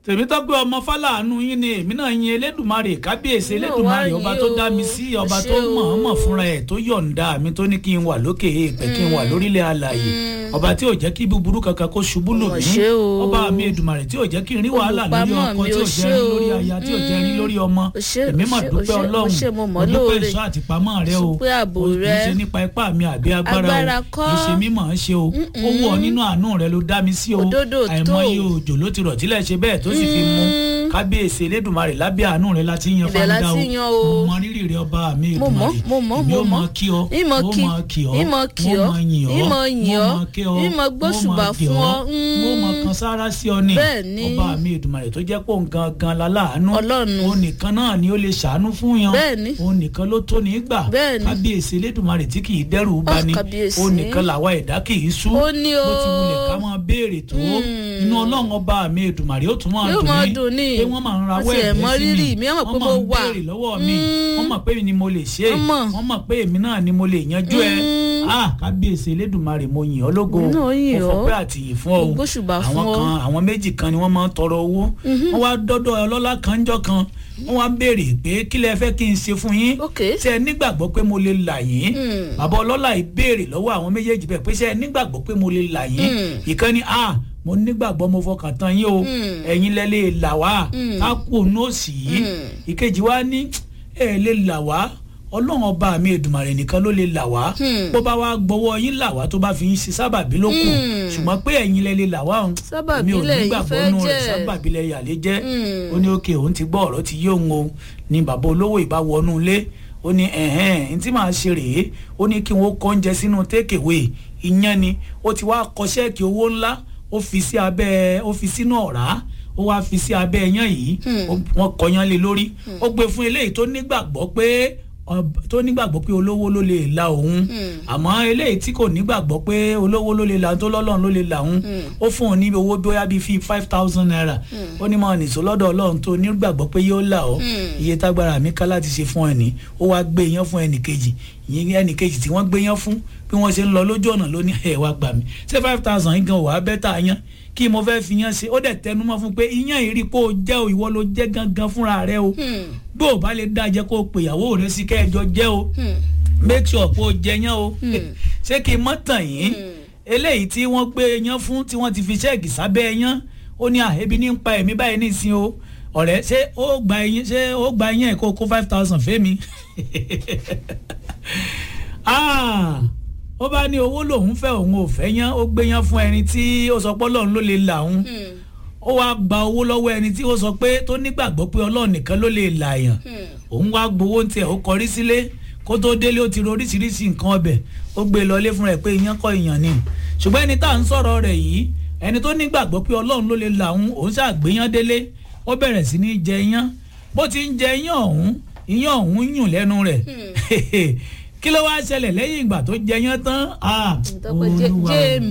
tèmítọ́pẹ́ ọmọ fálàánú yín ni èmi náà yin elédùnmarè kábíyèsí Náà elédùnmarè wá ọba yín tó o. dá mi sí ọba Ṣé tó o. mọ̀ọ́mọ̀ fúnra ẹ̀ tó yọ̀ǹda mi tó ní kí n wà lókè èèpẹ̀ kí n wà lórílẹ̀ alàyè ọba tí ò jẹ́ kí búburú kankan kó ṣubú lù Ọmọ mí ṣé o. ọba mi èdùnmarè tí ò jẹ́ kí n rí wàhálà lórí Olùpamọ́ ọkọ mi, tí ò o jẹ́ ṣé rí o. lórí aya tí ò jẹ́ rí lórí ọmọ O ṣé, èmi o mà ṣé, o dúpẹ́ ṣé, o ọlọ́run ṣé, mo mọ̀ mo dúpẹ́ lóore. ìṣọ́ àtìpamọ́ rẹ o Dúpẹ́ ààbò o kì í rẹ. ṣe nípa ipá mi àbí agbára Agbára o kọ́. kì í ṣe mímọ̀ ọ́n ṣe o ó wù ọ́ nínú àánú rẹ ló dá mi sí o Òdodo tó. àìmọye òjò ló ti rọ̀ tílẹ̀ ṣe bẹ́ẹ̀ tó sì fi mú kábíyèsí elédùnmarè lábẹ́ àánú rẹ láti yan Ibẹ̀ fáńdà láti o yan o. mo mọ rírì rẹ ọba mi mo mọ̀ èdùnmarè mo mọ̀ èmi mo ó mọ mọ̀ kí ọ ìmọ̀ mo kí mọ kí ọ ìmọ̀ kí mo ọ mọ yìn ọ ìmọ̀ yìn mo ọ mọ kí ọ ìmọ̀ gbóṣùbà mo mọ kí fún ọ mo mọ kan sára sí ọ ni Bẹ́ẹ̀ ni. ọba mi èdùnmarè tó jẹ́ pé òun gangan la láàánú Ọlọ́run. òun nìkan náà ni ó lè ṣàánú fún yan Bẹ́ẹ̀ ni. òun nìkan ló tó ní gbà Bẹ́ẹ̀ ni. kábíyèsí elédùnmarè tí kì í dẹ́rù bá Ah, ní kábíyèsí. òun nìkan làwa ẹ̀dá kì í sú Ó ní o. bó ti wulẹ̀ ká máa béèrè tó inú ọlọ́run ọba mi èdùnmarè ó tún máa Yóò máa dùn ní. pé wọ́n máa ń rawọ́ Wọ́n ti ẹ̀ ẹ̀bẹ̀ mọ sí rírì mi mi, wọ́n mọ̀ pé wọ́n mo máa ń wà. béèrè lọ́wọ́ mi Mm. wọ́n mọ̀ pé mi ni mo lè ṣe é Wọ́n mọ̀. wọ́n mọ̀ pé èmi náà ni mo lè yanjú ẹ Mm. ah kábíyèsí elédùnmarè mo yìn ọ́ lógo Èmi náà yìn mo ọ́. fọpẹ́ àtìyìn fún ọ Mo gbóṣùbà fún àwọn ọ. kan àwọn méjì kan ni wọ́n máa ń tọrọ owó wọ́n wá dọ́dọ̀ ọlọ́lá kan jọ́ kan wọ́n wá béèrè pé kí lẹ fẹ́ kí n ṣe fún yín Ok. ṣé ẹ nígbàgbọ́ pé mo lè là yín Mm. bàbá ọlọ́lá yìí béèrè lọ́wọ́ àwọn méjèèjì bẹ́ẹ̀ pé ṣé ẹ nígbàgbọ́ pé mo lè là yín Mm. ìkan ni ah mo nígbàgbọ́ mo fọkàn tán yín o Mm. ẹ̀yin lẹ lè là wá Mm. ká kú nóòsì yìí Mm. ìkejì wa ní ẹ lè là wá ọlọ́run ọba mi èdùmàrè nìkan ló lè là wá Hmm. bó bá wá gbọ́wọ́ yín là wá tó bá fi yín ṣe sábàbí ló kù Hmm. ṣùgbọ́n pé ẹ̀yin lẹ lè là wá òun Sábàbí èmi ò lẹ̀yin nígbàgbọ́ fẹ́ nù rẹ̀ jẹ́. sábàbí lẹ yàlẹ́ jẹ́ Hmm. ó ní òkè òun ti gbọ́ ọ̀rọ̀ ti yé òun o ní bàbá olówó ìbá wọnú ilé ó ní ẹ̀hẹ́n n tí màá ṣe rèé ó ní kí wọ́n kọ́ oúnjẹ sínú tékèwé ìyẹn ni ó ti wá kọ ṣẹ́ẹ̀kì owó ńlá ó fi sí abẹ́ ó fi sínú ọ̀rá ó wá fi sí abẹ́ ẹyán yìí Hmm. ó- wọ́n kọyán lé lórí ó gbé fún eléyìí tó nígbàgbọ́ pé ọb- tó nígbàgbọ́ pé olówó ló lè la òun Hmm. àmọ́ eléyìí tí kò nígbàgbọ́ pé olówó ló lè la òun tó lọ́lọ́run ló lè la òun ó fún òun ní owó bóyá bíi fi five thousand naira ó ní máa nìṣó lọ́dọ̀ ọlọ́run tó nígbàgbọ́ pé yóò là ọ́ Hmm. iye tágbára mi ká láti ṣe fún ẹni ó wá gbé yán fún ẹnì kejì ìyẹn ẹnì kejì tí wọ́n gbé yán fún bí wọ́n ṣe ń lọ lójú ọ̀nà ló ní ẹ̀ wá gbà mí ṣé five thousand yìí gan wàá bẹ́tà yán kí mo fẹ́ fi yán ṣe ó dẹ̀ tẹnumọ́ fún pé iyán yìí rí i pé ó jẹ́ o ìwọ ló jẹ́ gangan fúnra rẹ o Hmm. bó o bá lè dá jẹ́ kó o pè ìyàwó rẹ sí kẹ́ẹ̀jọ jẹ́ o Hmm. make sure pé o jẹ yán o Hmm. ṣé kí n mọ́ tàn yín Hmm. eléyìí tí wọ́n gbé yán fún tí wọ́n ti fi ṣẹ́ẹ̀kì sábẹ́ yán ó ní à ebi ní ń pa ẹ̀mí báyìí nísìnyí o ọ̀rẹ́ ṣé ó gba ẹyin ṣé ó gba ẹyin ẹ̀ kó kó five thousand fẹ́mi Ah, ó bá ní owó lòun fẹ́ òun ò fẹ́ yán ó gbé yán fún ẹni tí ó sọ pé ọlọ́run ló lè là òun Hmm. ó wá gba owó lọ́wọ́ ẹni tí ó sọ pé tó nígbàgbọ́ pé ọlọ́run nìkan ló lè là yàn Hmm. òun wá gbowó ń tiẹ̀ ó kọrí sílé kó tó délé ó ti ro oríṣiríṣi nǹkan ọbẹ̀ ó gbé e lọlé fún rẹ̀ pé iyán kọ́ ìyàn ni ṣùgbọ́n ẹni tá à ń sọ̀rọ̀ rẹ̀ yìí ẹni tó nígbàgbọ́ pé ọlọ́run ló lè là òun òun ṣàgbéyán délé ó bẹ̀rẹ̀ sí ní jẹ iyán bó ti ń jẹ iyán ọ̀hún iyán ọ̀hún yùn lẹ́nu rẹ̀ kí ló wá ṣẹlẹ̀ lẹ́yìn ìgbà tó jẹ iyán tán ah Ìtọ́pẹ́ jẹ́ Olúwa o. jẹ́